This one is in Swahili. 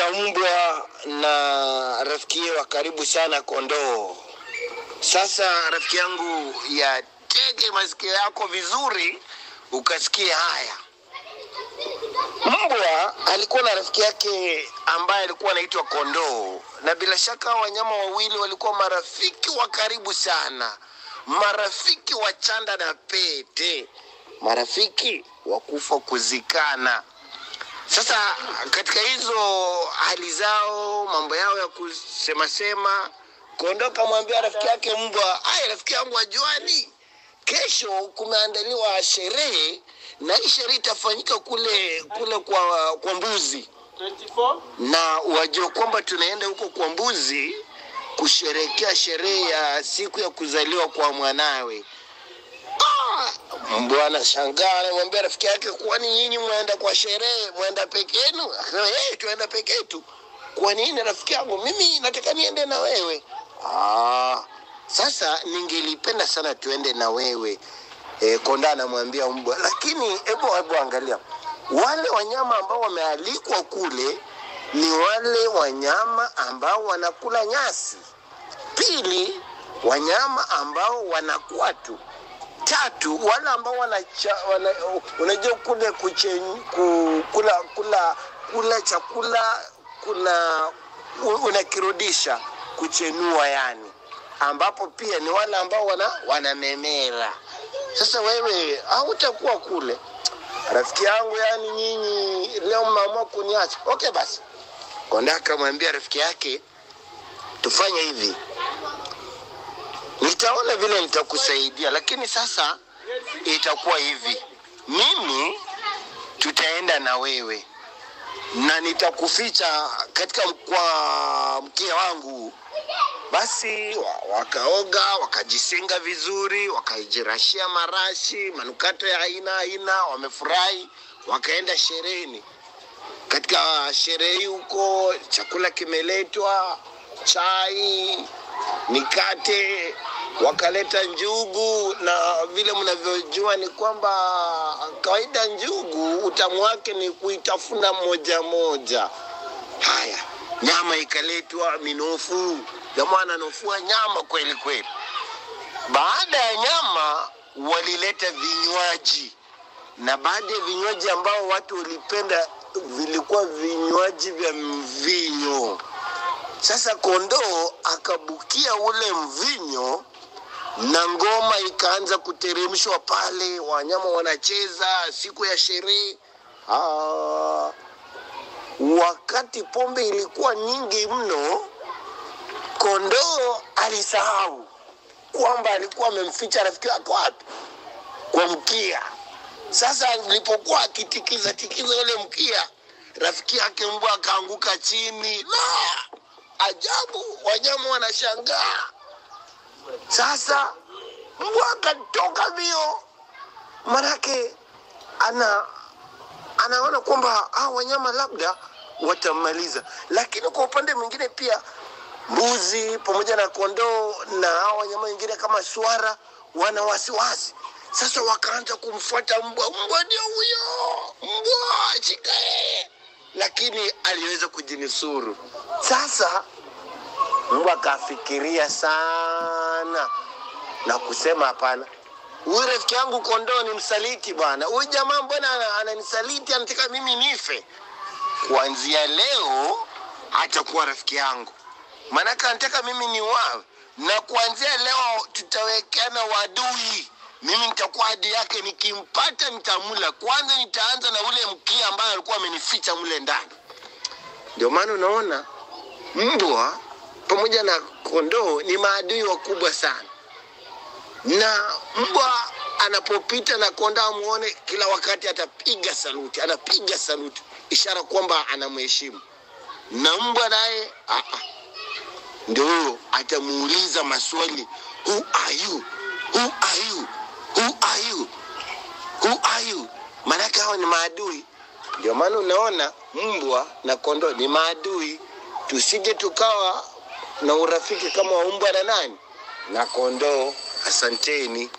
kuna mbwa na rafiki wa karibu sana kondoo. Sasa rafiki yangu, yatege masikio yako vizuri ukasikie haya. Mbwa alikuwa na rafiki yake ambaye alikuwa anaitwa kondoo, na bila shaka wanyama wawili walikuwa marafiki wa karibu sana, marafiki wa chanda na pete, marafiki wa kufa kuzikana. Sasa katika hizo hali zao, mambo yao ya kusema sema, kondoo kamwambia rafiki yake mbwa, ai, rafiki yangu ajuani, kesho kumeandaliwa sherehe na hii sherehe itafanyika kule kule kwa, kwa mbuzi 24 na wajua kwamba tunaenda huko kwa mbuzi kusherekea sherehe ya siku ya kuzaliwa kwa mwanawe. Ah, Mbwa anashangaa, anamwambia rafiki yake, kwani nyinyi mwenda kwa sherehe, mwenda peke yenu? Akasema, hey, tuenda peke yetu. Kwa nini rafiki yangu? Mimi nataka niende na wewe. Ah, sasa ningelipenda sana tuende na wewe. E, konda anamwambia mbwa, lakini hebu hebu angalia wale wanyama ambao wamealikwa kule ni wale wanyama ambao wanakula nyasi. Pili, wanyama ambao wanakuwa tu. Tatu, wale ambao wanacha, wana, unajua kule kuche, ku, kula, kula, kula chakula kuna unakirudisha kuchenua, yani ambapo pia ni wale ambao wana wanamemera. Sasa wewe hautakuwa kule, rafiki yangu, yani nyinyi leo mmeamua kuniacha. Okay basi, konda akamwambia rafiki yake, tufanye hivi, nitaona vile nitakusaidia, lakini sasa itakuwa hivi, mimi tutaenda na wewe na nitakuficha katika kwa mkia wangu. Basi wa- wakaoga wakajisinga vizuri, wakajirashia marashi, manukato ya aina aina, wamefurahi, wakaenda shereheni. Katika sherehe hii huko, chakula kimeletwa, chai, mikate, wakaleta njugu, na vile mnavyojua ni kwamba kawaida njugu utamu wake ni kuitafuna moja moja. Haya, nyama ikaletwa, minofu, jamaa ananofua nyama kweli kweli. Baada ya nyama, walileta vinywaji, na baadhi ya vinywaji ambao watu walipenda vilikuwa vinywaji vya mvinyo. Sasa kondoo akabukia ule mvinyo na ngoma ikaanza kuteremshwa pale, wanyama wanacheza siku ya sherehe. Ah, wakati pombe ilikuwa nyingi mno, kondoo alisahau kwamba alikuwa amemficha rafiki wake wapi, kwa mkia. Sasa alipokuwa akitikiza tikiza ule mkia, rafiki yake mbwa akaanguka chini. La, ajabu, wanyama wanashangaa. Sasa mbwa akatoka mbio, manake ana anaona kwamba hao wanyama labda watammaliza, lakini kwa upande mwingine pia mbuzi pamoja na kondoo na hao wanyama wengine kama swara wana wasiwasi. Sasa wakaanza kumfuata mbwa, mbwa ndio huyo, mbwa shika yeye, lakini aliweza kujinusuru. Sasa mbwa akafikiria sana na kusema hapana, huyu rafiki yangu kondoo ni msaliti bwana. Huyu jamaa mbona ana- ananisaliti, anataka mimi nife. Kuanzia leo hatakuwa rafiki yangu, maanake anataka mimi ni wawe, na kuanzia leo tutawekeana wadui. Mimi nitakuwa adui yake, nikimpata nitamula. Kwanza nitaanza na ule mkia ambaye alikuwa amenificha mle ndani. Ndio maana unaona mbwa pamoja na kondoo ni maadui wakubwa sana na mbwa anapopita na konda amuone kila wakati atapiga saluti, anapiga saluti, ishara kwamba anamheshimu. Na mbwa naye ah, ah, ndio huyo atamuuliza maswali, who are you, who are you, who are you, who are you? Maanake hao ni maadui. Ndio maana unaona mbwa na kondoo ni maadui, tusije tukawa na urafiki kama wa mbwa na nani na kondoo. Asanteni.